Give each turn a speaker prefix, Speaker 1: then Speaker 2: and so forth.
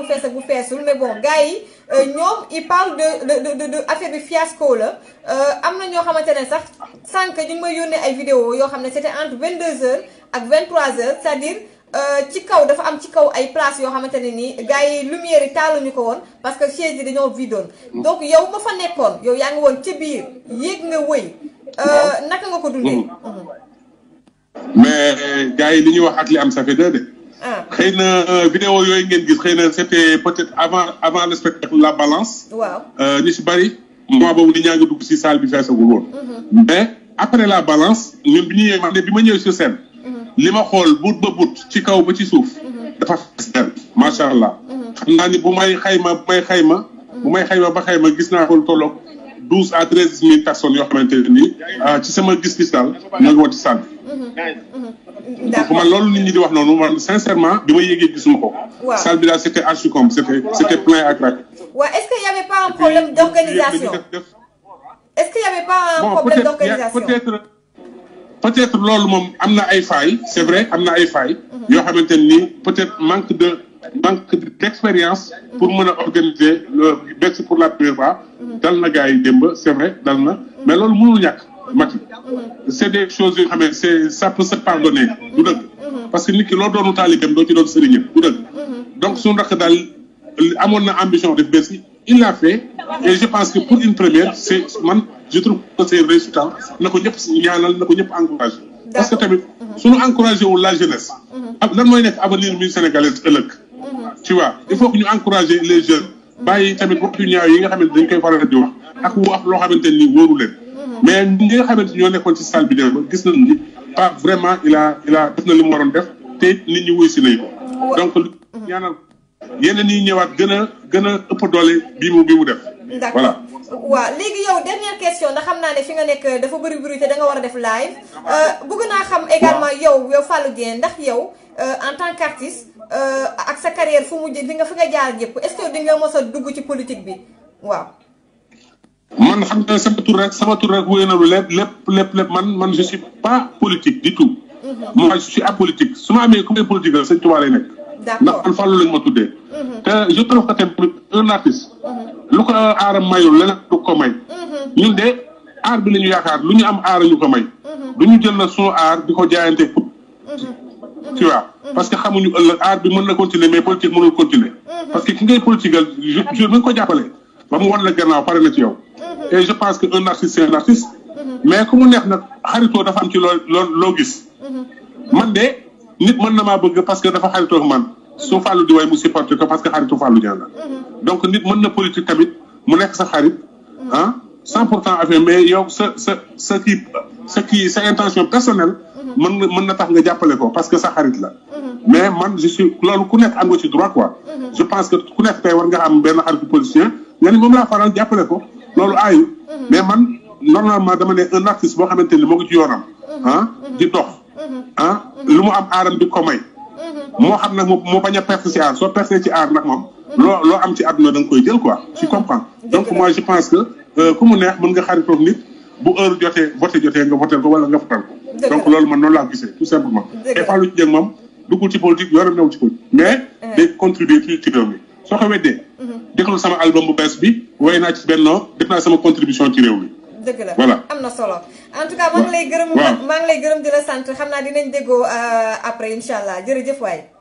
Speaker 1: bu fees ak bu feesul mais bon gars yi ñoom ils parlent de de de de affaire bi fiasco la am na ñoo xamante ne sax sànq ñu ngi may yónnee ay vidéo yoo xam ne c'était entre 22h ak 23h c'est-à-dire ci kaw dafa am ci kaw ay place yoo xamante ne nii gars yi lumière yi taaluñu ko woon parce que chaise yi dañoo vidoon donc yow ma fa nekkoon yow yaa ngi woon ci biir yéeg nga wëy naka nga ko dundee.
Speaker 2: mais gars yi li ñuy wax ak li am ça fait deux de. xëy na vidéo yooyu ngeen gis xëy na c'était peut-être avant avant le spectacle la balance.
Speaker 1: waaw
Speaker 2: ñu si bari. mois boobu nit ñaa ngi dugg si salle bi feesagul woon. mais après la balance ñun bi ñu ñëwee man de bi ma ñëwee sur scène. li ma xool but ba but ci kaw ba ci suuf. dafa fees del macha allah. xam naa ni bu may xayma bu may xayma. bu may xayma ba xayma gis naa ko lu tolloog douze à treize mille personnes yoo xamante ne nii ci sama gis-gis daal ñoo ngi woon ci salle bi. donc man loolu nit ñi di wax noonu man sincèrement bi ma yéegee gisuma ko.
Speaker 1: waaw
Speaker 2: salle bi daal c'était archi comme c'était c'était plein à craquer.
Speaker 1: waaw est-ce que y avait pas un problème d'organisation est-ce que y avait pas un
Speaker 2: bon
Speaker 1: problème
Speaker 2: peut-être
Speaker 1: d'organisation
Speaker 2: peut-être peut-être loolu moom am na ay failles c'est vrai am na ay failles. yoo xamante ni peut-être manque de manque d'expérience. pour mën a organiser le bés pour la première fois. dal na gars yi démb c'est vrai dal na mais loolu mënul ñàkk Macky. c'est des choses yoo xam ne c'est ça peut se pardonner du dëgg. parce que nit ki loo doonu taalibeem doo ci doon sëriñam du dëgg. donc suñu rakk daal amoon na ambition def bés yi il l'a fait et je pense que pour une première c'est man je trouve que c'est résultat na ko ñëpp ñaanal na ko ñëpp encouragé. parce que tamit suñu encouragé wul la jeunesse. ak lan mooy nekk avenir mi sénégalais ëllëg. tu vois il faut que ñu encourager les jeunes. bàyyi tamit waxtu ñaaw yi nga xamante dañ koy faral di wax ak wax loo xamante ni wóoru leen. mais ñi nga xamante ñoo nekkoon ci salle bi dem ba gis nañu ni pas vraiment il a il a def na li mu waroon def te nit ñi wuy si nañ ko. donc ñaanal yeneen yi ñëwaat gën a gën a ëpp doole bii mu bii mu def.
Speaker 1: d'accord
Speaker 2: voilà.
Speaker 1: waaw léegi yow dernière question ndax xam naa ne fi nga nekk dafa bëri bëri te da nga war a def live bëgg naa xam également yow yow Fallou Dieng ndax yow en tant qu'artiste ak sa carrière fu mu jë fi nga fi nga jaar yëpp est-ce que di nga mos a dugg ci politique bi waaw.
Speaker 2: man xam nga sama tur rek sama tur rek wéy na lu lépp lépp lépp lépp man man je suis pas politique du tout. moi je suis apolitique su ma amee ku may politique la sëñ Tuubaa lay nekk. ndax
Speaker 1: d'accord
Speaker 2: man Fallou lañ ma tuddee. te je trouve que tamit un artiste. lu ko aaram mayul leneen du ko may. ñun de aar bi la ñu yaakaar lu ñu am aar ñu ko may. du ñu jël na sunu aar di ko jaayante pour. tu vois parce que xamuñu ëllëg aar bi mën na continuer mais politique mënul continuer. parce que ki ngay politique jour bi nga ko jàppale. ba mu wan la gannaaw pare na ci yow. et je pense que un artiste c'est un artiste. mais ku mu neex nag xaritoo dafa am ci loo loo loo gis. man de nit mën na maa bëgg parce que dafa xaritoo ak man su Fallou di way mu supporté ko parce que xaritu Fallou Dieng la. donc nit mën na politique tamit mu nekk sa xarit ah cent pour cent affaire mais yow sa sa sa kii sa kii sa intention personnelle. mën na mën na tax nga jàppale ko parce que sa xarit la. mais man je suis loolu ku nekk am nga ci droit quoi. je pense que ku nekk tey war nga am benn xaritu politicien nga ni moom laa faral jàppale ko loolu aayu. mais man normalement dama ne un artiste boo xamante ni moo ngi ci yoonam. ah di dox. ah lu mu am aaram di ko may. moo xam nag moo bañ a perte ci aar soo perte ci aar nag moom. loo loo am ci àdduna da nga koy jël quoi. tu comprends donc moi je pense que ku mu neex mën nga xaritoog nit bu heure jotee voté jotee nga voté ko wala nga votal ko. donc loolu man noonu laa gisee tout simplement. et Fallou Dieng moom duggul ci politique yoram new ci politique. mais day contribuer ci ci réew mi soo ko weddee. déglu sama album bu bees bi woy naa ci benn def naa sama contribution ci réew mi.
Speaker 1: dëgg la
Speaker 2: voilà
Speaker 1: am na solo en tout cas maa ngi lay gërëm.
Speaker 2: waaw
Speaker 1: maa ngi lay gërëm di la sant xam naa dinañ déggoo après incha allah jërëjëf waay.